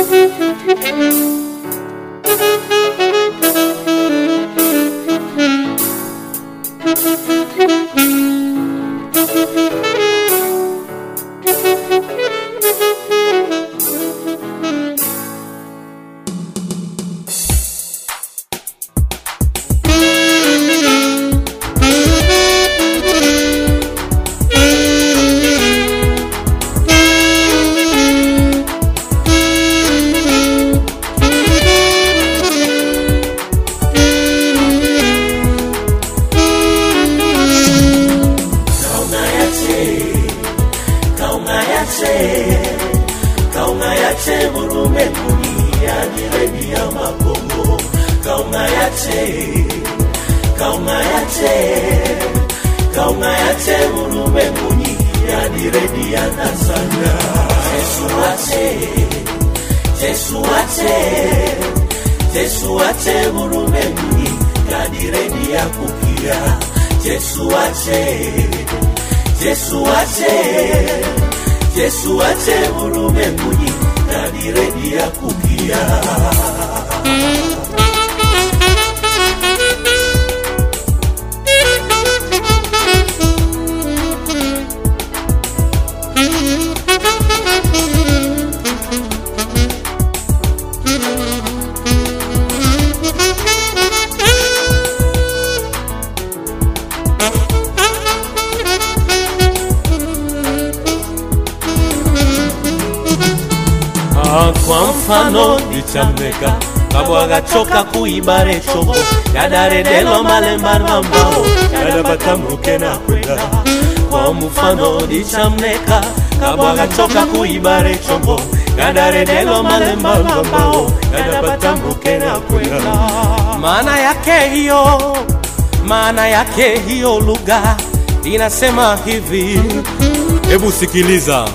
kwa mfano lichameka kabwagacoka kuibare chombo yadaredelo malembarbambao yadabatamuke na kwenda kwa mfano lichamneka kabwagacoka kuibare chombo yadaredelo malembarbambao yadabatamuke na kwenda maana yake hiyo maana yake hiyo lugha inasema hivi hebu sikiliza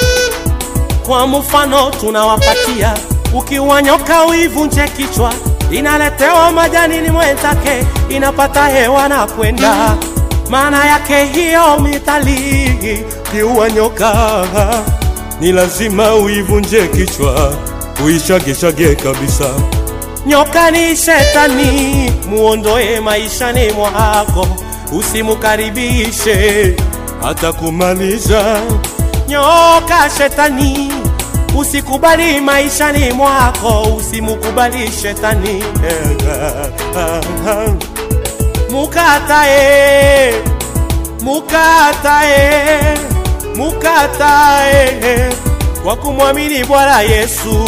kwa mfano tunawapatia, ukiwanyoka uivunje kichwa, inaletewa majanini mwenzake, inapata hewa na kwenda. Maana yake hiyo mithali, ukiwanyoka ni lazima uivunje kichwa, uishageshage kabisa. Nyoka ni shetani, muondoe maishani mwako, usimukaribishe hata kumaliza nyoka shetani, usikubali maishani mwako, usimukubali shetani. Mukatae, mukatae, mukatae kwa kumwamini Bwana Yesu.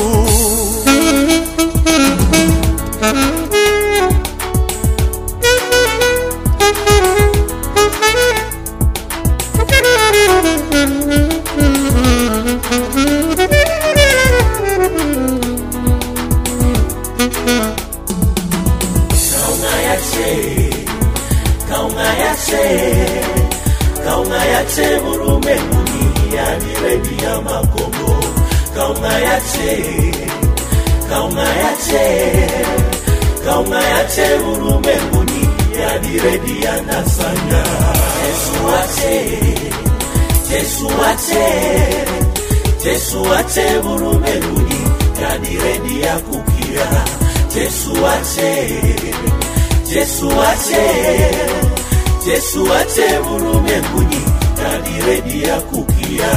kaungayache burume muni yadiredi ya makongo kaungayache kaungayache kaungayache burume muni yadiredi ya nasanya Yesu ache Yesu ache Yesu ache burume muni yadiredi ya kukia Yesu ache Yesu ache Yesu ache burume kunyi yadiredi ya kukia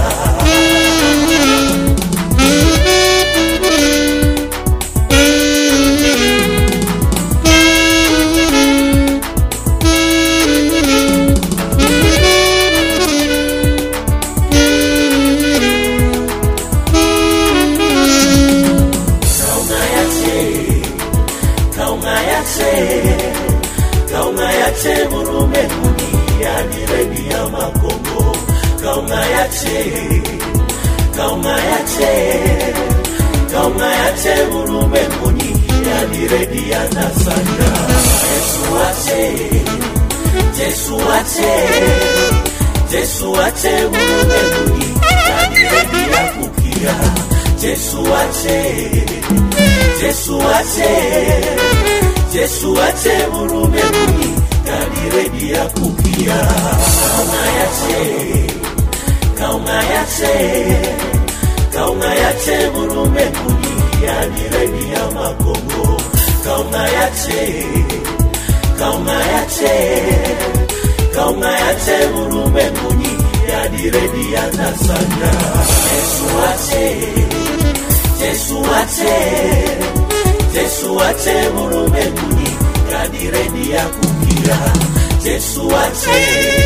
kaungayache burume kunyi yadiredi ya makongo kaungayache kaungayache kaungayache burume kunyi yadiredi ya nasanya Yesu ache Yesu ache Yesu ache burume kunyi yadiredi ya kukia Yesu ache Yesu ache Yesu ache burume kunyi kadiredi ya kukia kaungayache kaungayache kaungayache burume kunyi yandiredia makongo kaunga yache kaunga yache kaunga yache ulimwenguni yandiredia nasanya yesu ache yesu ache yesu ache ulimwenguni yandiredia kukia yesu ache